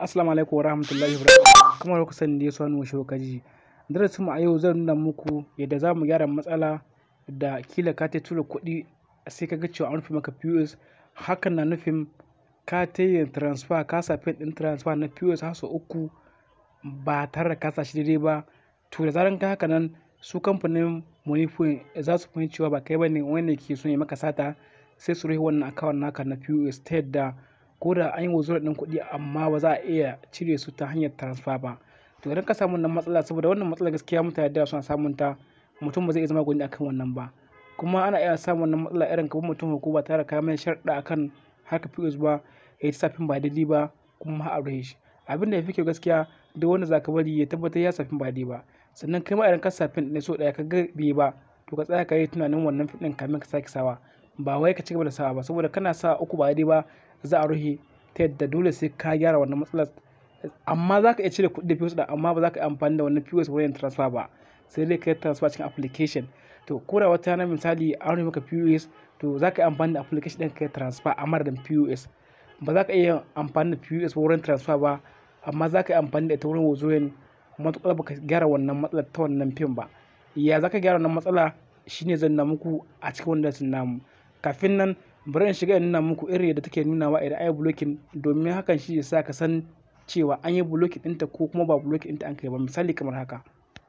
Assalamu alaikum wa rahmatullahi wa barakatuh. Kamar ku sani dai sanu shi kaji. Darasin mu a yau zan nuna muku yadda za mu gyara matsala da kila ka ta tura kuɗi sai ka ga cewa an rufe maka POS. Hakan na nufin ka ta yin transfer ka sa pin ɗin transfer na POS har sau uku ba tare da ka sa shi daidai ba. To da zaran ka haka nan su kamfanin Moniepoint za su fahimci cewa ba kai bane wanda ke so ya maka sata sai su rufe wannan account naka na POS ta yadda ko da an yi withdrawal ɗin kuɗi amma ba za a iya cire su ta hanyar transfer ba. To idan ka samu wannan matsala saboda wannan matsala gaskiya mutane da yawa suna samun ta mutum ba zai iya zama gwani akan wannan ba. Kuma ana iya samun wannan matsala irin kamar mutum ko ba tare da ka mai sharɗa akan harkar POS ba ya yi safin ba daidai ba kuma har a rufe shi. Abin da ya fi kyau gaskiya duk wanda za ka bari ya tabbatar ya safin ba daidai ba. Sannan kai ma idan ka sa pin ɗin sau ɗaya ka ga bai yi ba to ka tsaya ka yi tunanin wannan pin ɗin kamin ka sake sawa. Ba wai ka cigaba da sawa ba saboda kana sa uku ba daidai ba za a rufe ta yadda dole sai ka gyara wannan matsalar. Amma za ka iya cire kuɗi da POS ɗin amma ba za ka yi amfani da wannan POS wurin yin transfer ba. Sai dai ka yi transfer cikin application. To ko da wata rana misali an rufe maka POS to za ka yi amfani da application ɗin ka yi transfer a madadin POS. Ba za ka iya yin amfani da POS wurin transfer ba amma za ka yi amfani da ita wurin withdrawing matuƙar ba ka gyara wannan matsalar ta wannan pin ba. Ya za ka gyara wannan matsala shine zan nuna muku a cikin wannan darasin namu. Kafin nan bari in shiga in nuna muku irin yadda take nunawa idan an yi blocking domin hakan shi zai sa ka san cewa an yi blocking ɗinta ko kuma ba blocking ɗinta an kai ba. Misali kamar haka.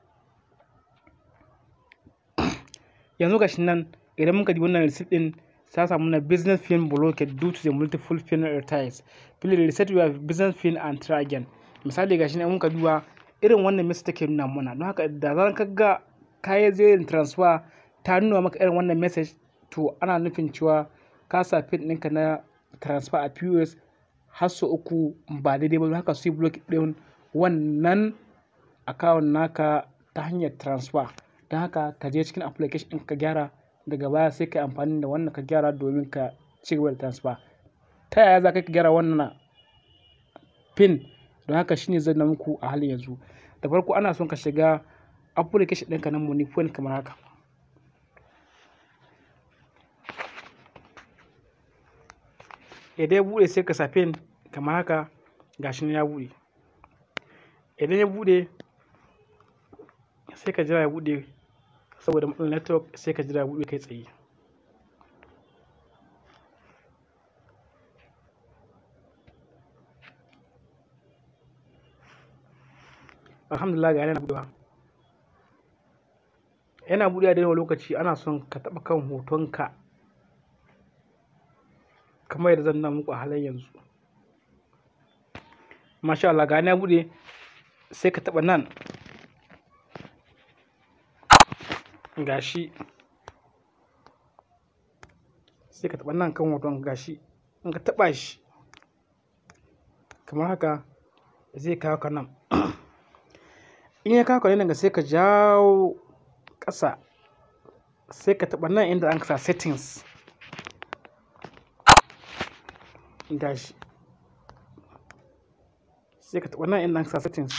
Yanzu gashi nan idan muka dubi wannan receipt ɗin ta samu na business pin blocked due to the multiple pin retires. Please reset your business pin and try again. Misali gashi nan in muka duba irin wannan message take nuna mana. Don haka da zaran ka ga ka yi yin transfer ta nuna maka irin wannan message to ana nufin cewa ka sa pin ɗinka na transfer a POS har sau uku ba daidai ba. Don haka su yi block ɗin wannan account naka ta hanyar transfer. Don haka ka je cikin application ɗin ka gyara daga baya sai ka yi amfani da wannan ka gyara domin ka cigaba da transfer. Ta yaya za ka gyara wannan pin? Don haka shine zan nuna muku a halin yanzu. Da farko ana son ka shiga application ɗinka na Moniepoint kamar haka. Idan ya buɗe sai ka sa pin kamar haka gashi nan ya buɗe. Idan ya buɗe sai ka jira ya buɗe saboda matsalar network sai ka jira ya buɗe kai tsaye. Alhamdulillah ga yana buɗewa. Yana buɗewa daidai lokaci ana son ka taɓa kan hotonka kamar yadda zan nuna muku a halin yanzu. Masha Allah ga yana buɗe sai ka taɓa nan gashi. Sai ka taɓa nan kan hoton gashi. In ka taɓa shi kamar haka zai kawo ka nan. In ya kawo ka nan sai ka jawo ƙasa sai ka taɓa nan inda an sa settings gashi. Sai ka taɓa nan inda an sa settings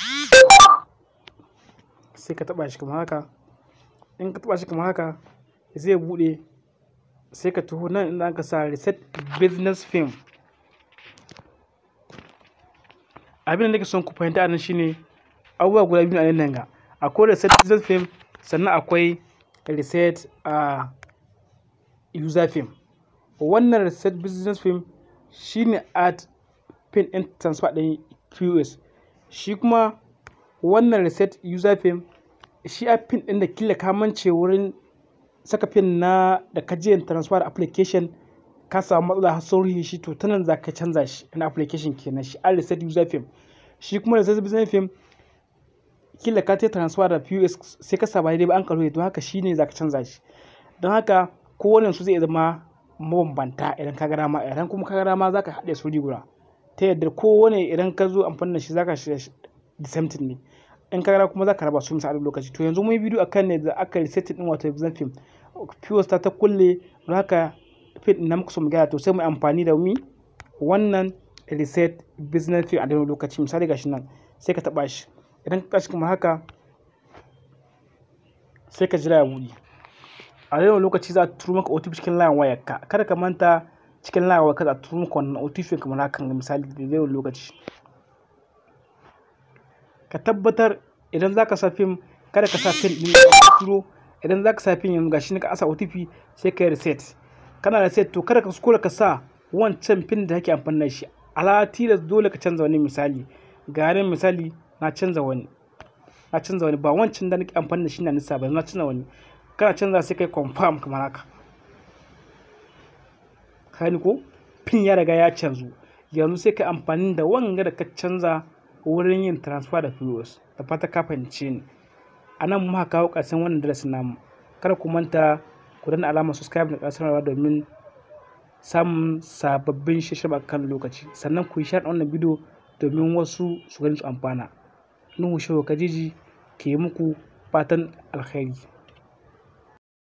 sai ka taɓa shi kamar haka. In ka taɓa shi kamar haka zai buɗe sai ka taho nan inda aka sa reset business pin. Abin da nake son ku fahimta anan shine abubuwa guda biyu a nan ga. Akwai reset business pin sannan akwai reset a user pin. Wannan reset business pin shine add pin ɗin transfer ɗin POS. Shi kuma wannan reset user pin shi a pin ɗin da kila ka mance wurin saka pin na da ka je yin transfer application ka samu matsala har sun rufe shi to ta nan za ka canza shi na application kenan shi a reset user pin. Shi kuma reset business pin kila ka tayi transfer da POS sai ka sa ba daidai ba an ka rufe don haka shi ne za ka canza shi. Don haka kowannen su zai zama mabambanta idan ka ga dama. Idan kuma ka ga dama za ka haɗe su wuri guda. Ta yadda kowane idan ka zo amfani da shi za ka shiga the same thing ne. In ka ga dama kuma za ka raba su misali lokaci. To yanzu mun yi bidiyo akan yadda aka reset ɗin wato business pin. POS ta ta kulle don haka pin ɗin na muka so mu gyara to sai mu yi amfani da mi wannan reset business pin a daidai lokaci. Misali gashi nan sai ka taɓa shi. Idan ka taɓa shi kamar haka sai ka jira ya buɗe. A daidai lokaci za a turo maka OTP cikin layin wayarka. Kada ka manta cikin layin wayarka za a turo maka wannan OTP kamar haka misali daidai lokaci. ka tabbatar idan za ka sa fim kada ka sa fim ɗin da turo idan za ka sa fim yanzu gashi ka asa OTP sai ka yi reset kana reset to kada ka kuskura ka sa wancan fim da kake amfani da shi ala tilas dole ka canza wani misali ga nan misali na canza wani na canza wani ba wancan da nake amfani da shi na nisa ba na canza wani kana canza sai kai confirm kamar haka kani ko pin ya riga ya canzu yanzu sai ka amfani da wanga da ka canza wurin yin transfer da POS da fata ka fahimce ni a nan muka kawo ƙarshen wannan darasin namu kada ku manta ku danna alamar subscribe da ƙasarwa domin samun sababbin shirye kan lokaci sannan ku yi share wannan bidiyo domin wasu su gani su amfana nuhu shehu kajiji ke muku fatan alkhairi